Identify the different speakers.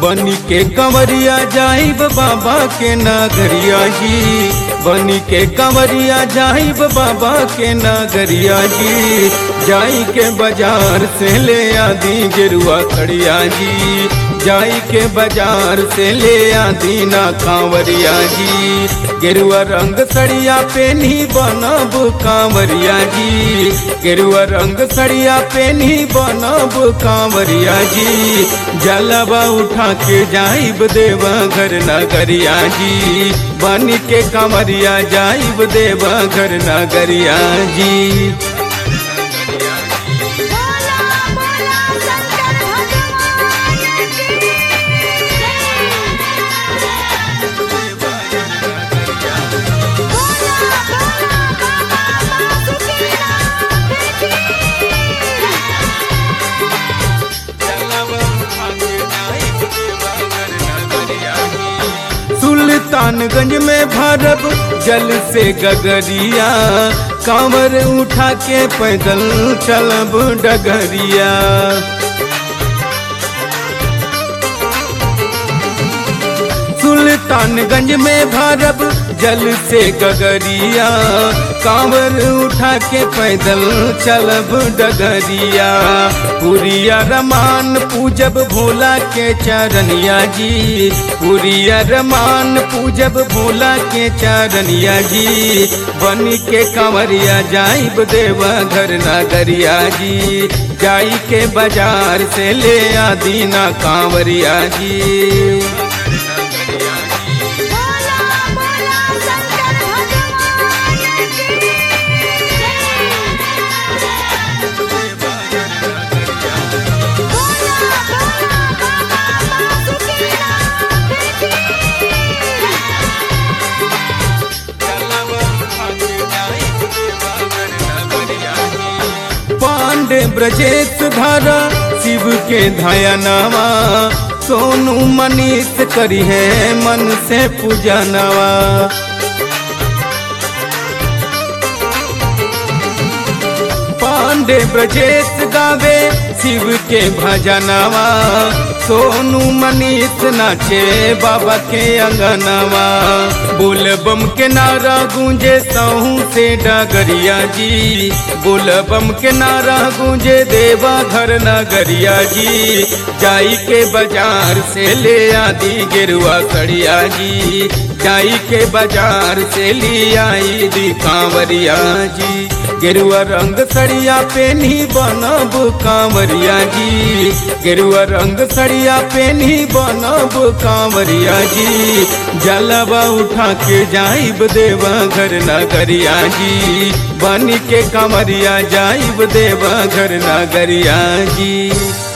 Speaker 1: बनी के कंवरिया जाइब बाबा के नगरिया जी बनी के कंवरिया जाइब बाबा के नगरिया जी जाई के बाजार से ले आदि गेरुआ खड़िया जी जाई के बाजार से ले आदि ना कांवरिया जी गेरुआ रंग सड़िया पेनी बनब कांवरिया जी गेरुआ रंग सड़िया पेनी बनब कांवरिया जी जलवा उठा के जाइब देवा घर नगरिया जी बन के कांवरिया जाइब देवा घर नगरिया जी
Speaker 2: बोला बोला शंकर भगवान की बोला बोला बाबा बासुकीनाथ की
Speaker 1: सुल्तानगंज में भरब जल से गगरिया कांवर उठा के पैदल चलब डगरिया सुल्तानगंज में भरब जल से गगरिया कांवर उठा के पैदल चलब डगरिया पुरिया रमान पूजब भोला के चरनिया जी पुरिया रमान पूजब भोला के चरनिया जी बन के कंवरिया जाइब देवा घर नगरिया जी जाई के बाजार से ले आदि ना कांवरिया जी
Speaker 2: बोला बोला शंकर भगवान की बोला बोला बाबा बासुकीनाथ की
Speaker 1: पांडे ब्रजेश धारा शिव के धाया नावा सोनू मनीष करी है मन से पूजा नवा पांडे ब्रजेश गावे शिव के भजनवा सोनू मनीष नाचे बाबा के अंगनवा बोल बम के नारा गूंजे सहू से डगरिया जी बोल बम के नारा गूंजे देवा घर नगरिया जी जाई के बाजार से ले आदि गेरुआ कड़िया जी जाई के बाजार से ले आई दी कांवरिया जी गेरुआ रंग सड़िया पेनी बनब कांवरिया जी गेरुआ रंग सड़िया पेनी बनब कांवरिया जी जलवा उठा के जाइब देवा घर नगरिया जी बन के कांवरिया जाइब देवा घर नगरिया जी